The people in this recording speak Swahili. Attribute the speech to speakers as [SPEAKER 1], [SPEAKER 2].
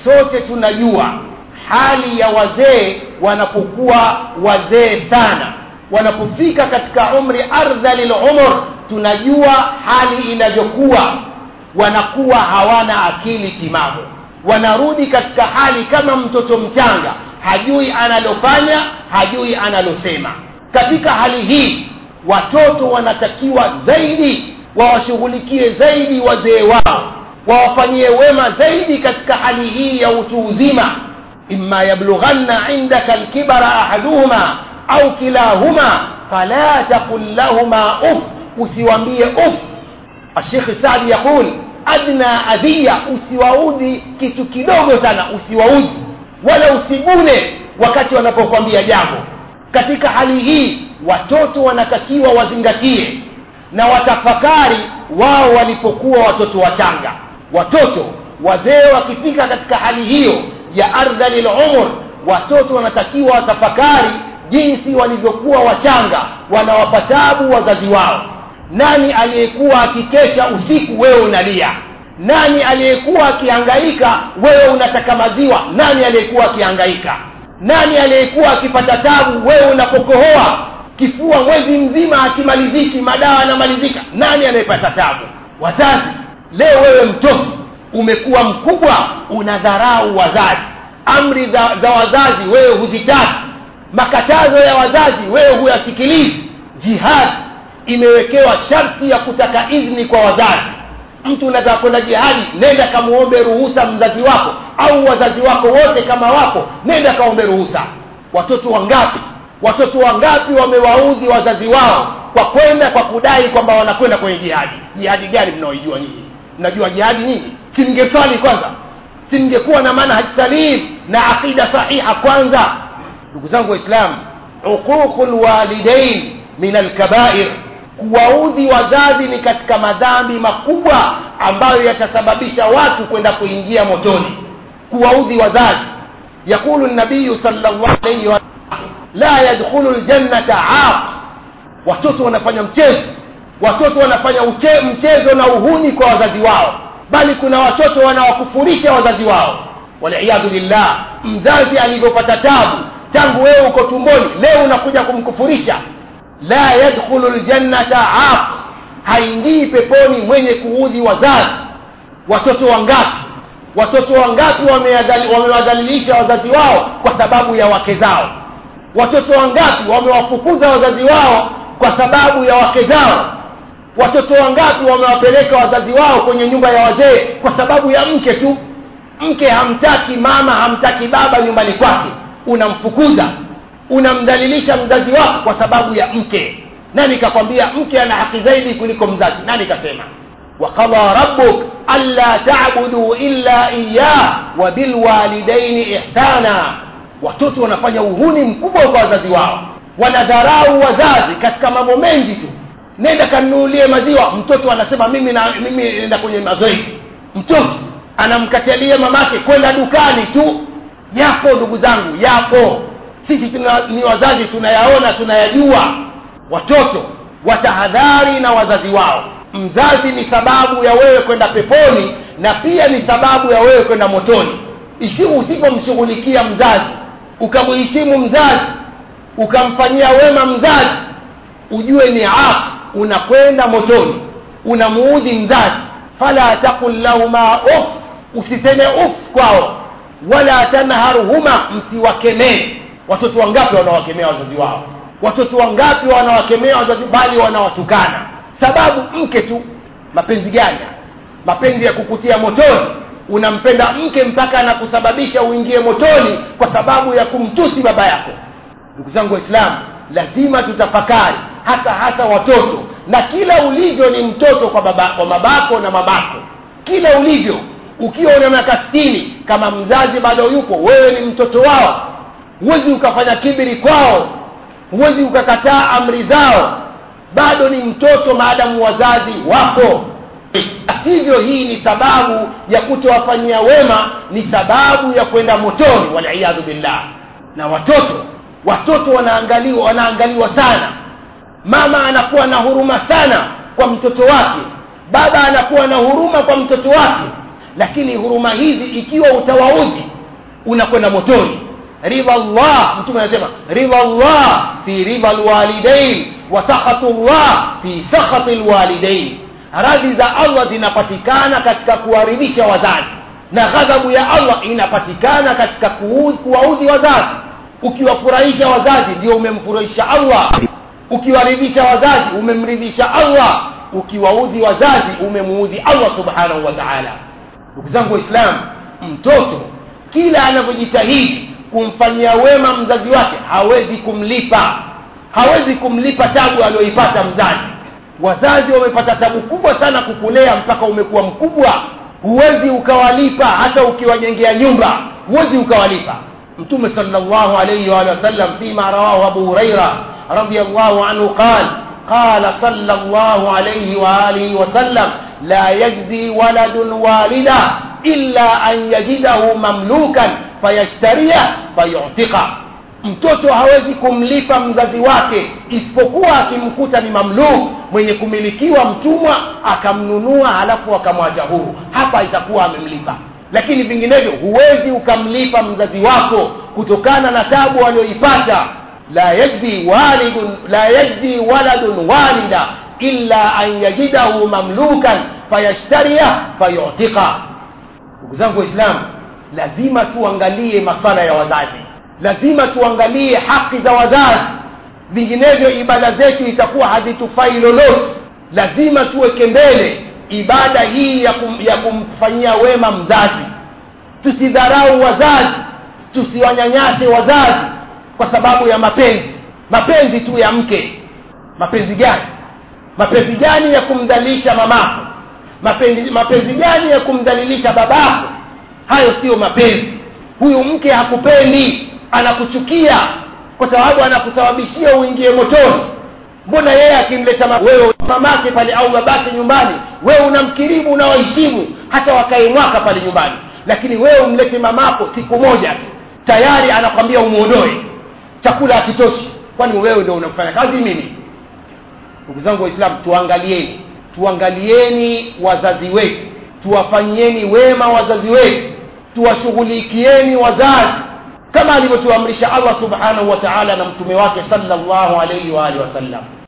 [SPEAKER 1] sote tunajua hali ya wazee wanapokuwa wazee sana wanapofika katika umri ardhali lumur tunajua hali inavyokuwa wanakuwa hawana akili timamu wanarudi katika hali kama mtoto mchanga hajui analofanya hajui analosema katika hali hii watoto wanatakiwa zaidi wawashughulikie zaidi wazee wao wawafanyie wema zaidi katika hali hii ya utu uzima imma yablughanna indaka alkibara ahaduhuma au kilahuma fala taqul lahuma uf usiwambie uf ashekhi sadi yaqul adna adhiya usiwaudhi kitu kidogo sana usiwaudhi wala usigune wakati wanapokwambia jambo katika hali hii watoto wanatakiwa wazingatie na watafakari wao walipokuwa watoto wachanga watoto wazee wakifika katika hali hiyo ya ardhali lumur watoto wanatakiwa watafakari jinsi walivyokuwa wachanga wanawapa tabu wazazi wao nani aliyekuwa akikesha usiku wewe unalia nani aliyekuwa akihangaika wewe unataka maziwa nani aliyekuwa akihangaika nani aliyekuwa akipata tabu wewe unapokohoa kifua mwezi mzima akimaliziki madawa yanamalizika nani anayepata tabu wazazi leo wewe mtoto umekuwa mkubwa unadharau wazazi amri za, za wazazi wewe huzitaki makatazo ya wazazi wewe huyasikilizi jihadi imewekewa sharti ya kutaka idhni kwa wazazi mtu unataka kwenda jihadi nenda kamuombe ruhusa mzazi wako au wazazi wako wote kama wako nenda kaombe ruhusa watoto wangapi watoto wangapi wamewaudhi wazazi wao kwa kwenda kwa kudai kwamba wanakwenda kwenye jihadi jihadi gani mnaoijua nyinyi mnajua jihadi nyinyi simngeswali kwanza simngekuwa na manhaj salim na aqida sahiha kwanza ndugu zangu waislamu uququ lwalidain min alkabair kuwaudhi wazazi ni katika madhambi makubwa ambayo yatasababisha watu kwenda kuingia motoni kuwaudhi wazazi yaqulu nabiyu sallallahu alayhi wa la yadkhulu ljannata aq watoto wanafanya mchezo watoto wanafanya uche, mchezo na uhuni kwa wazazi wao bali kuna watoto wanawakufurisha wazazi wao waliyadhu billah mzazi alivyopata tabu tangu wewe uko tumboni leo unakuja kumkufurisha la yadkhulu ljannata aq haingii peponi mwenye kuudhi wazazi watoto wangapi watoto wangapi wamewadhalilisha wazazi wao kwa sababu ya wake zao watoto wangapi wamewafukuza wazazi wao kwa sababu ya wake zao watoto wangapi wamewapeleka wazazi wao kwenye nyumba ya wazee kwa sababu ya mke tu mke hamtaki mama hamtaki baba nyumbani kwake unamfukuza unamdhalilisha mzazi wako kwa sababu ya mke nani kakwambia mke ana haki zaidi kuliko mzazi nani kasema وقضى ربك ألا تعبدوا إلا إياه وبالوالدين إحسانا watoto wanafanya uhuni mkubwa kwa wazazi wao wanadharau wazazi katika mambo mengi tu nenda kanunulie maziwa mtoto anasema mimi na mimi nenda kwenye mazoezi mtoto anamkatalia mamake kwenda dukani tu yapo ndugu zangu yapo sisi tuna, ni wazazi tunayaona tunayajua watoto watahadhari na wazazi wao mzazi ni sababu ya wewe kwenda peponi na pia ni sababu ya wewe kwenda motoni isiu usipomshughulikia mzazi ukamheshimu mzazi ukamfanyia wema mzazi ujue ni af unakwenda motoni unamuudhi mzazi fala taqul lahuma uf usiseme uf kwao wala tanharhuma msiwakemee watoto wangapi wanawakemea wazazi wao watoto wangapi wanawakemea wazazi bali wanawatukana sababu mke tu mapenzi gani mapenzi ya kukutia motoni unampenda mke mpaka anakusababisha uingie motoni kwa sababu ya kumtusi baba yako ndugu zangu waislamu lazima tutafakari hasa hasa watoto na kila ulivyo ni mtoto kwa baba kwa babako na mamako kila ulivyo ukiwa una miaka sitini kama mzazi bado yupo wewe ni mtoto wao huwezi ukafanya kibiri kwao huwezi ukakataa amri zao bado ni mtoto maadamu wazazi wapo hivyo hii ni sababu ya kutowafanyia wema ni sababu ya kwenda motoni waliyadhu billah na watoto watoto wanaangaliwa wanaangaliwa sana mama anakuwa na huruma sana kwa mtoto wake baba anakuwa na huruma kwa mtoto wake lakini huruma hizi ikiwa utawaudhi unakwenda motoni ridha llah mtume anasema ridha llah fi ridha lwalidain wa sakhatu llah fi sakhati lwalidain radhi za allah zinapatikana katika kuwaridhisha wazazi na ghadhabu ya allah inapatikana katika kuwaudhi wazazi ukiwafurahisha wazazi ndio umemfurahisha allah ukiwaridhisha wazazi umemridhisha allah ukiwaudhi wazazi umemuudhi allah subhanahu wa taala ndugu zangu waislamu mtoto kila anavyojitahidi kumfanyia wema mzazi wake hawezi kumlipa hawezi kumlipa tabu aliyoipata mzazi wazazi wamepata tabu kubwa sana kukulea mpaka umekuwa mkubwa huwezi ukawalipa hata ukiwajengea nyumba huwezi ukawalipa mtume salllahu alaihi waalihi wasallam fima rawahu abu huraira radiallahu anhu qal قال صلى الله عليه وآله وسلم لا يجزي ولد والدا إلا أن يجده مملوكا فيشتريه فيعتقه mtoto hawezi kumlipa mzazi wake isipokuwa akimkuta ni mamluk mwenye kumilikiwa mtumwa akamnunua halafu akamwacha huru hapa itakuwa amemlipa lakini vinginevyo huwezi ukamlipa mzazi wako kutokana na tabu aliyoipata la yajzi walidun la yajzi waladun walida illa an yajidahu mamlukan fayashtariya fayutika ndugu zangu waislamu lazima tuangalie masala ya wazazi lazima tuangalie haki za wazazi vinginevyo ibada zetu itakuwa hazitufai lolote lazima tuweke mbele ibada hii ya, kum, ya kumfanyia wema mzazi tusidharau wazazi tusiwanyanyase wazazi kwa sababu ya mapenzi mapenzi tu ya mke mapenzi gani mapenzi gani ya kumdhalilisha mamako mapenzi, mapenzi gani ya kumdhalilisha babako hayo siyo mapenzi huyu mke hakupendi anakuchukia kwa sababu anakusababishia uingie motoni mbona yeye akimleta ma- wewe mamake pale au babake nyumbani wewe unamkirimu unawaheshimu hata wakae mwaka pale nyumbani lakini wewe umlete mamako siku moja tu tayari anakwambia umwondoe chakula hakitoshi kwani wewe ndio unafanya kazi mimi ndugu zangu waislamu tuangalieni tuangalieni wazazi wetu tuwafanyieni wema wazazi wetu tuwashughulikieni wazazi kama alivyotuamrisha allah subhanahu wa taala na mtume wake salllahu alaihi waalihi wasallam